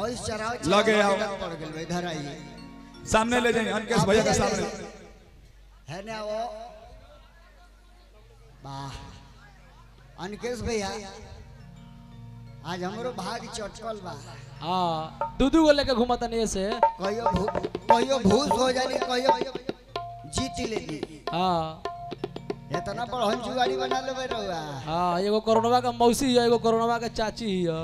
भैंस चराओ लगे आओ। पड़ गेल बा, इधर आइए सामने ले जाइए अनकेश भैया के सामने है ना वो वाह अनकेश भैया आज हमरो भाग चटकल बा हाँ दू दू गो लेके घूमता नहीं से कहियो भू कहियो भूस हो जानी कहियो जीत लेनी हाँ इतना बड़हन जुगाड़ी बना लेबे रहुआ हाँ एगो कोरोनवा का मौसी है एगो कोरोनवा का चाची है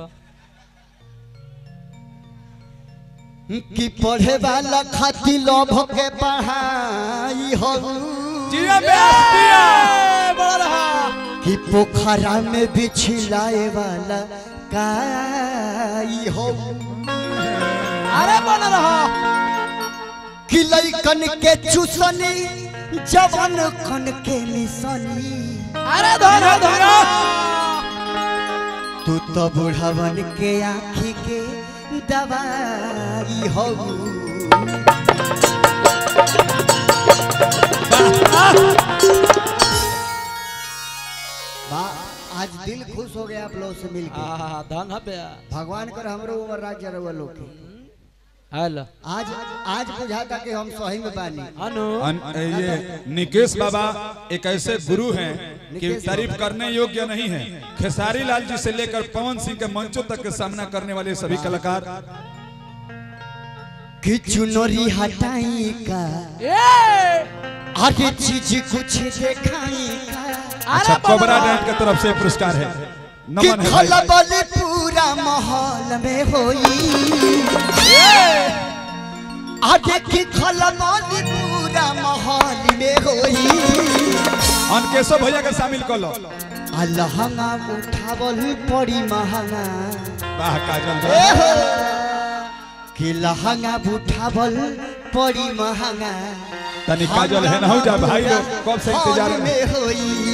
कि पढ़े वाला खातिर लोभ के पढ़ाई हो जिया बेस दिया बड़ा रहा कि पोखरा में बिछलाए वाला काई हो अरे बन रहा कि लइकन के चूसनी जवान कन के निसनी अरे धरो धरो तू तो बुढ़वन के आँखी के दवाई हो वाह आज दिल खुश हो गया आप लोग से मिलके हाँ धन है बे भगवान कर हमरो ऊपर राज्य रहुआ लोग के हेलो आज आज बुझाता कि हम सही में बानी अनु अन, ये निकेश बाबा एक ऐसे गुरु हैं कि तारीफ करने योग्य नहीं है खेसारी लाल जी से लेकर पवन सिंह के मंचों तक का सामना करने वाले सभी कलाकार कि चुनरी हटाई का ए आगे चीज कुछ देखाई का अच्छा कोबरा डैम की तरफ से पुरस्कार है कि नमन है भाई, भाई। खलबली पूरा माहौल में होई आगे की खलबली पूरा माहौल में होई अनकेशव भैया के शामिल कर लो अलहंगा उठावल पड़ी महंगा वाह काजल ए हो कि लहंगा उठावल पड़ी महंगा तनी काजल है ना हो जा भाई लोग कब से इंतजार हॉल में में होई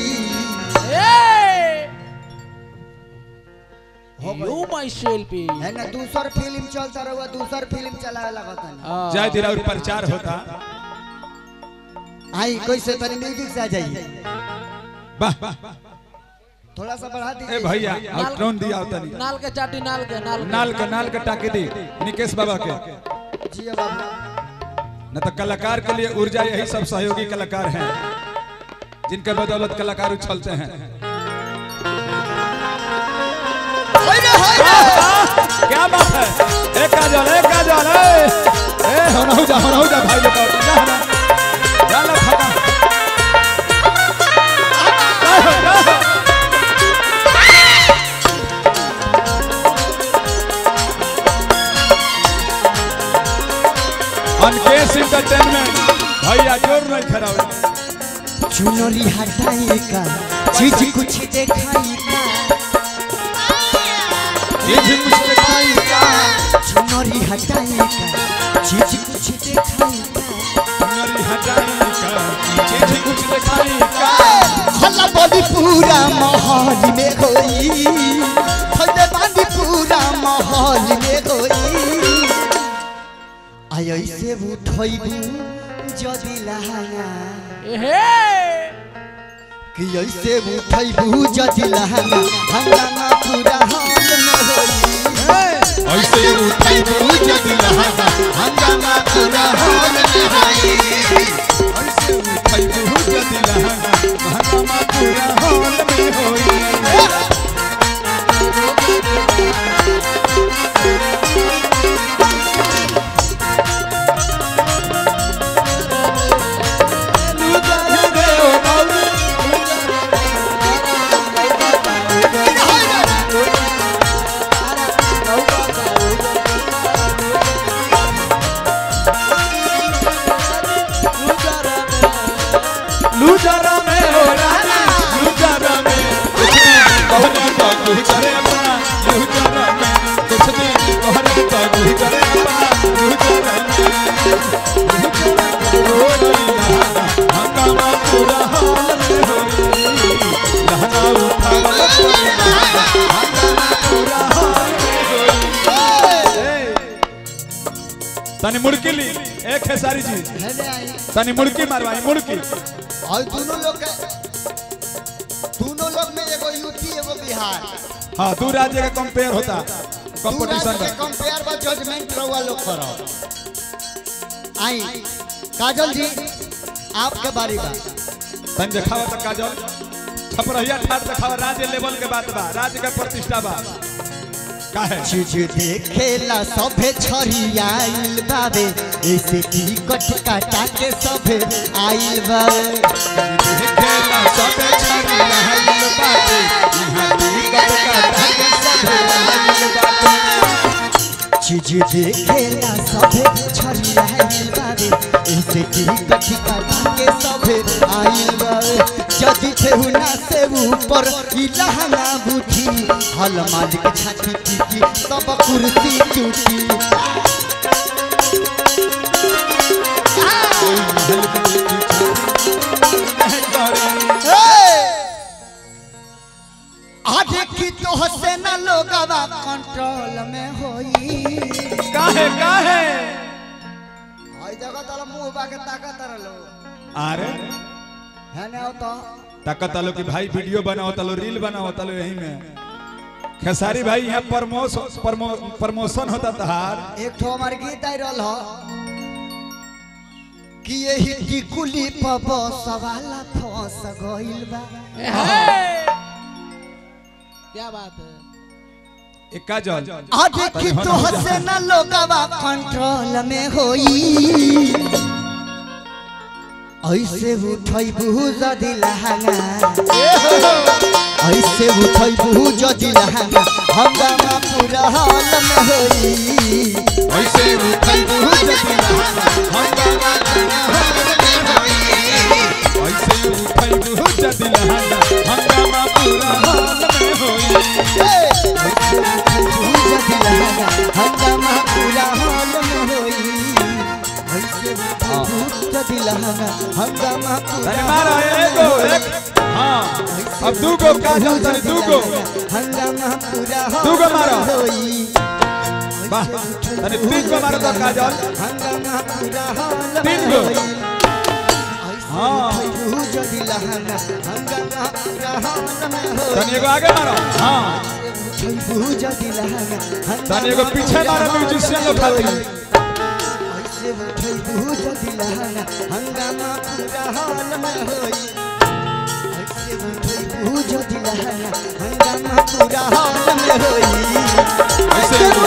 यू माय सेल्फी है ना दूसर फिल्म चलता रहुआ दूसर फिल्म चलावे लगता है जय धीरा और प्रचार होता आई कैसे तनी म्यूजिक से आ जाइए वाह वाह थोड़ा सा बढ़ा ए दीजिए भैया अब ड्रोन दिया होता नहीं नाल के चाटी नाल के नाल के नाल के नाल के टाके दी निकेश बाबा के जी बाबू न तो कलाकार के लिए ऊर्जा यही सब सहयोगी कलाकार हैं जिनके बदौलत कलाकार उछलते हैं क्या बात है एक काजल एक काजल ए ए होना हो जा होना हो जा भाई लोग जा होना जा ला फटा जा हो, जा हो। अनकेश इंटरटेनमेंट भैया जोर नहीं खराब चुनरी हटाई का चीज कुछ देखाई का ये भी कुछ दिखाई का चुनरी हटाई का चीज कुछ देखाई का नरी हटाई का चीज कुछ दिखाई का हल्ला बोली पूरा माहौल में होई हल्ला बांधी पूरा माहौल में होई आय से उठोइबू जदी लहंगा एहे कि ऐसे उठैबू जदी लहंगा हंगामा पूरा हाल में होई ऐसे उठैबू जदी लहंगा हंगामा पूरा हाल में होई ऐसे उठाई बहुत दिल हंगामा पूरा हॉल में होई लूजरा में हो रानी लूजरा में कुछ दिन कहने तो गुजरे अपना लूजरा में कुछ दिन कहने तो गुजरे अपना लूजरा में लूजरा में हो रही लहना हंगामा पूरा हाल में होई लहना उठा हंगामा पूरा हाल में होई तनी मुड़की ली एक है सारी चीज हेले आई तनी मुड़की मारवाई मुड़की और दोनों लोग के दोनों लोग में एगो यूपी एगो बिहार हाँ दू राज्य का कंपेयर होता कंपटीशन के कंपेयर बा जजमेंट रहुआ लोग करो आई काजल जी आपके बारी बा तन देखावा त काजल छपरहिया ठाट देखावा राज्य लेवल के बात बा राज्य के प्रतिष्ठा बा काहे चीज देखेला सभे छरियाइल बाबे ऐसे टिकट काटा के सभे आइल बाबे देखेला सबे छरी रहल बाटे इहां टिकट काटा के सबे रहल बाटे चीज देखेला सभे छरियाइल बाबे ऐसे टिकट काटा के सभे आइल बाबे जदि केहू ना से ऊपर ई लहंगा बूठी हल मालिक छाती पीटी सब कुर्सी टूटी कोई महल के पीछे नहीं करे आज की तो हसे ना लोगवा कंट्रोल में होई काहे काहे हई जगह तला मुंह बा के ताकत रहलो अरे है ना तो ताकत आलो कि भाई वीडियो बनाओ तलो रील बनाओ तलो यही में खेसारी भाई यहाँ प्रमोश प्रमो, प्रमोशन होता तहार एक ठो हमार गीत आई रहल हो कि यही टिकुली पर बस वाला फंस गइल बा क्या बात है एक काजल आज की तो हसे ना लोगवा कंट्रोल में होई ऐसे उठई बहु जदी लहंगा ऐसे उठई बहु जदी लहंगा हंगामा पूरा हाल में होई ऐसे उठल बहुत जतिला हंगामा ऐसे उठल बहुत जतिला हंगामा पूरा हाल में होई हंगामा पूरा हाल में होई ऐसे हंगामा तने मारा एगो एक हाँ अब दूगो काजल तने दूगो हंगामा पूरा हाल दूगो मारो। में होई वाह तने तीन को मारो तो काजल हंगामा पूरा हाल में तीन गो। होई हाँ। हंगामा पूरा हाल में होई तने एगो आगे मारो हाँ तने एगो पीछे मारो म्यूजिशियन लोग खातिर ऐसे उठई बहुत दिलहना हंगामा पूरा हाल में होई ऐसे उठई बहुत दिलहना हंगामा पूरा हाल में होई ऐसे